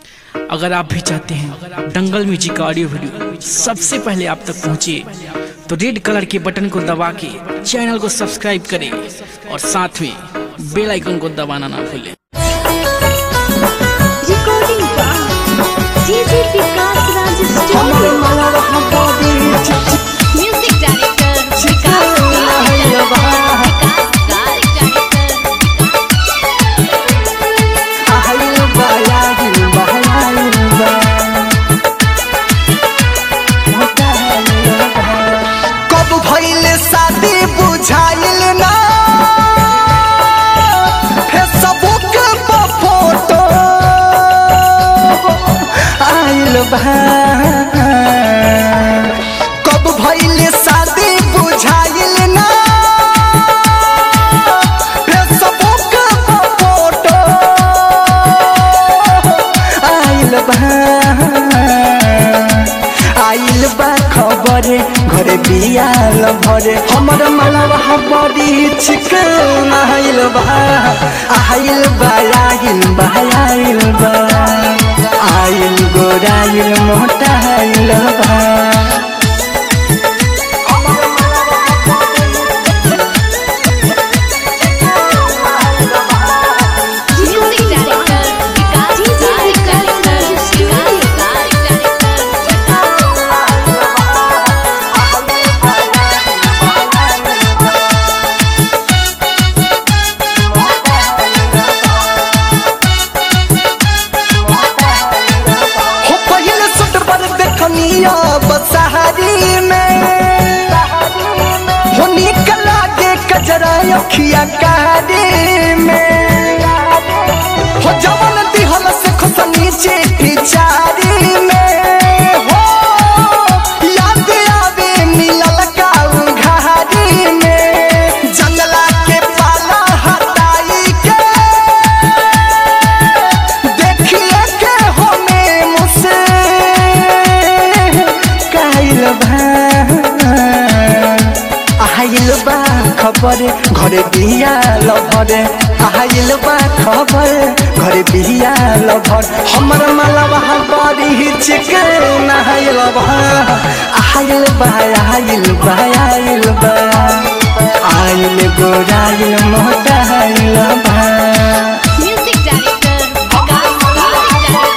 अगर आप भी चाहते हैं दंगल म्यूजिक का ऑडियो वीडियो सबसे पहले आप तक पहुंचे तो रेड कलर के बटन को दबा के चैनल को सब्सक्राइब करें और साथ में बेल आइकन को दबाना ना भूलें recording by DJ Vikas Raj Studio. Music director Vikas Vikas कब भइले शादी बुझाइल ना फेसबुक पर फोटो आइल बा कब भइले शादी बुझाइल ना फेसबुक पर फोटो आइल बा आइल बा खबर घरे बियाल भरे हमर मनवा बड़ी चिकन आइल बा आइल बा आइल बा आइल बा आइल गोराइल मोटा आइल बा Music director Vikas Vikas Raj Studio. हो पहले सुट पर देखनिया बसहारी में हो निकला के कजरा अखिया कारी में हो जवन दिहल से खुश नीचे पिचारी में हो याद आवे मिलल काऊ घारी में जंगला के पाला हटाई के देखिए के होने मुझसे काइल बा आइल बा खबर घरे बिया लभरे आइल बा खबर घरे बिया लभर हमर मालवा बड़ी चिकन आइल बा आइल बा आइल बा आइल बा आइल गोराइल मोटा आइल बा Music director Vikas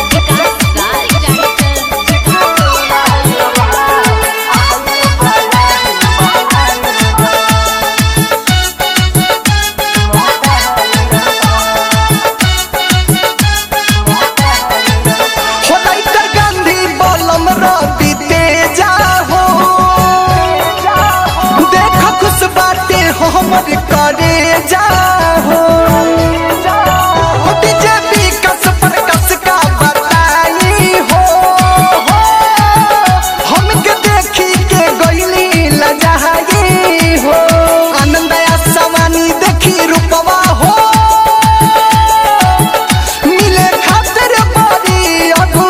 हो लाइटर गांधी बलम रवि तेजा हो देख खुश बाटे हो हमर करे जा हो हो डीजे विकास पर कस का बताई हो हो हमके देखी के गईली लजाई हो आनंद या सवानी देखी रूपवा हो मिले खातिर बड़ी अगू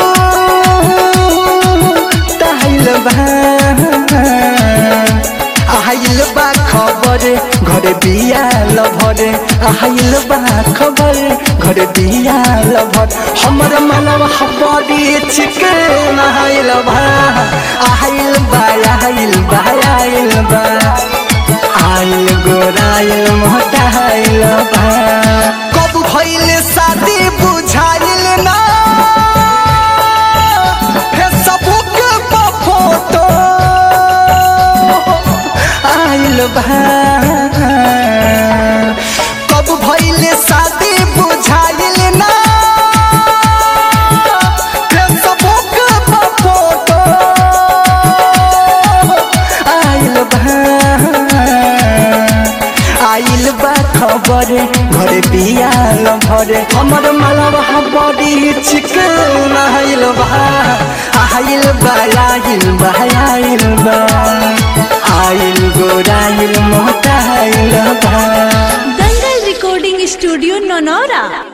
ताइल बा आइल बा खबर घरे बिया लभरे आइल बा खबर घरे बिया लभर हमर मनवा बड़ी चिकन आइल बा आइल बा आइल बा आइल बा आइल गोराइल मोटा आइल बा कब भइले शादी बुझाइल ना फेसबुक पर फोटो आइल बा कब भइले शादी बुझाइल ना फेसबुक पर फोटो आइल बा आइल बा खबर घरे बियाल भरे हमर मालवा बड़ी चिकन आइल बा आइल बा आइल बा आइल बा आइल गोराइल मोटा आइल बा Dangal Recording Studio Nonora.